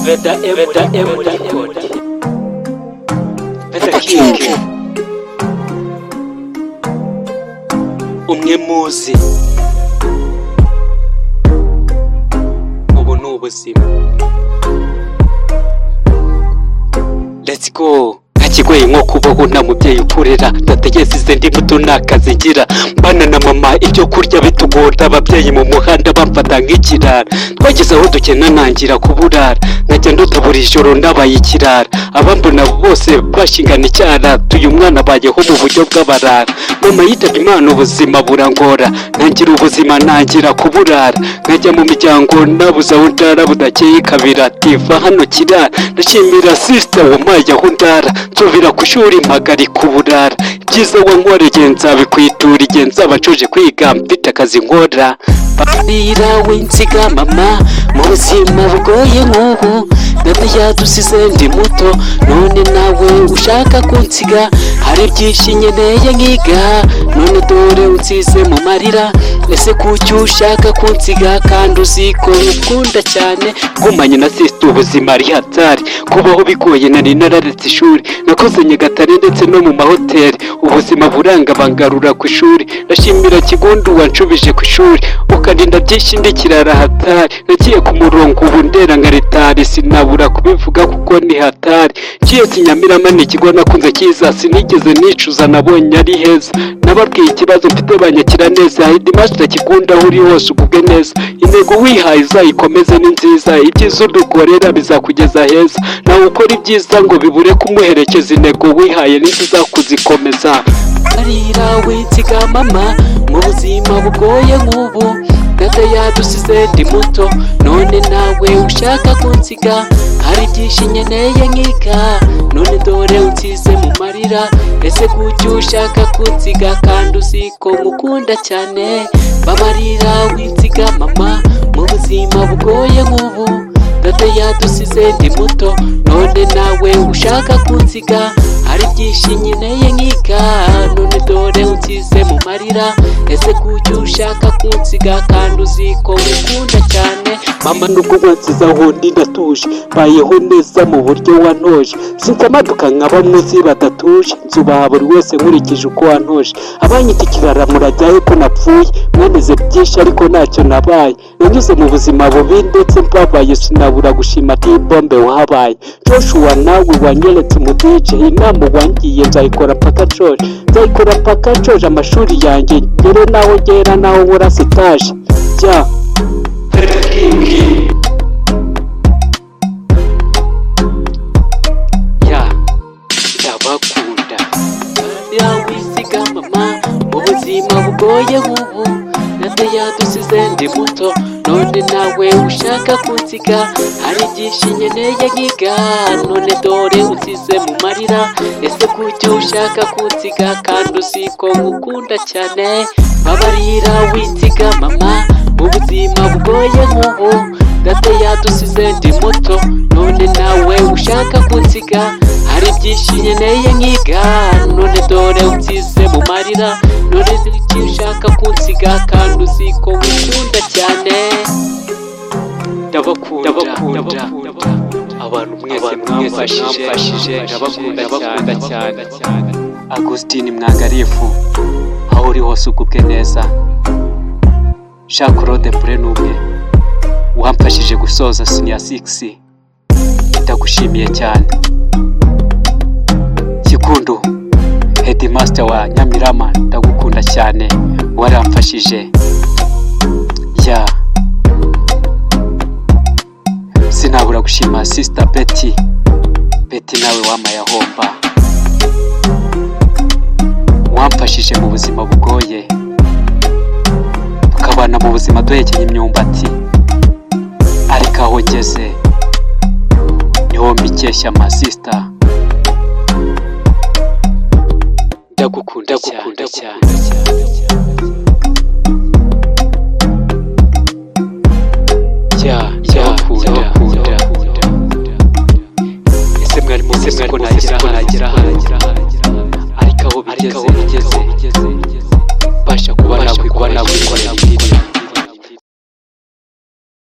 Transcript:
Veda M Veda M Record Veda King umwe muzi ubu ni ubuzima let's go ntakigoye nko kubaho nta mubyeyi ukurera ndategereza izi ndi mbuto nta kazi ngira mbana na mama ibyo kurya bitugora ababyeyi mu muhanda bamfata nk'ikirara twageze aho dukena ntangira kuburara nkajya nduta buri joro ndabaye ikirara abambona bose bashingana icyara tuyu mwana bayeho mu buryo bw'abarara mama yitabye imana ubuzima burangora ntangira ubuzima ntangira kuburara nkajya mu miryango nabuze aho ndara budakeye kabira tiva hano kirara ndashimira sisita wampaye aho ndara nsubira ku shuri mpagarika uburara ibyiza wankoreye igihe nzabikwitura igihe nzaba nshoje kwiga mfite akazi nkora papira w'insiga mama mu buzima bugoye nk'ubu data yadusize ndi muto none nawe ushaka kunsiga hari byinshi nkeneye nkiga none dore unsize mu marira ese kuki ushaka kunsiga kandi uzi ko nkukunda cyane gumanye na sisita ubuzima ari hatari kubaho bigoye nari nararetse ishuri nakoze nyagatare ndetse no mu mahoteli ubuzima buranga bangarura ku ishuri ndashimira kigundu wanshubije ku ishuri ukarinda byinshi ndi kirara hatari nagiye ku murongo ubu ndera ngaritari sinabura kubivuga kuko ni hatari ngiye kinyamirama ni ikigo nakunze cyiza sinigeze nicuza nabonye ari heza nababwiye ikibazo mfite banyakira neza hidimashi ndakikunda aho uri hose ugubwe neza intego wihaye uzayikomeze ni nziza ibyiza udukorera bizakugeza heza nawe ukora ibyiza ngo bibure kumuherekeza intego wihaye ni nziza kuzikomeza arira winsiga mama mu buzima bugoye nk'ubu data yadusize ndi muto none nawe ushaka kunsiga hari byinshi nkeneye nkiga none dore unsize mu marira ese kuki ushaka kunsiga kandi uzi ko mukunda cyane babarira winsiga mama mu buzima bugoye nk'ubu data yadusize ndi muto none nawe ushaka kunsiga hari byinshi nkeneye nkiga none dore unsize mu marira ese kuki ushaka kunsiga kandi uzi ko mukunda cyane mama nubwo wansize aho ndi ndatuje mbayeho neza mu buryo wantoje sinzi amaduka nka bamwe uzi badatuje nzubaha buri wese nkurikije uko wantoje abanyita ikirara murajyaho ko napfuye mwemeze byinshi ariko ntacyo nabaye nanyuze mu buzima bubi ndetse mbabaye sinabura gushima ati bombe wahabaye joshua nawe wanyeretse umudice inama wangiye nzayikora mpaka nshoje nzayikora mpaka nshoje amashuri yanjye ngere naho ngera naho nkora sitaje jya ya ndabakunda yawisiga mama mu buzima bugoye nk'ubu nabyo yadusize ndi muto none nawe ushaka kunsiga hari byinshi nkeneye nkiga none dore unsize mu marira ese kuki ushaka kunsiga kandi uzi ko nkukunda cyane babarira winsiga mama mu buzima bugoye nk'ubu data yadusize ndi muto none nawe ushaka kunsiga hari byinshi nkeneye nkiga none dore unsize mu marira none nzi icyo ushaka kunsiga kandi uzi ko nkukunda cyane ndabakunda ndabakunda abantu mwese mwamfashije ndabakunda cyane cyane agusitini mwangarifu aho uri hose ugubwe neza jean claude mpure ni umwe wamfashije gusoza siniya sigisi ndagushimiye cyane kikundu hedimasita wa nyamirama ndagukunda cyane waramfashije ya sinabura gushima sisita beti beti nawe wamaye ahomba wamfashije mu buzima bugoye tukabana mu buzima duhekenya imyumbati ariko aho ngeze niho mbikeshya amasisita ndagukunda ndagukunda cyane. ya ndabakunda, ndabakunda ndabakunda. ese mwari muzi Ese mwari ko muzi ko nagera nagera hano hano. ariko aho Ariko aho bigeze bigeze, mbasha kuba ubasha nakwikora kuba nakwikora nakwikora nakwikora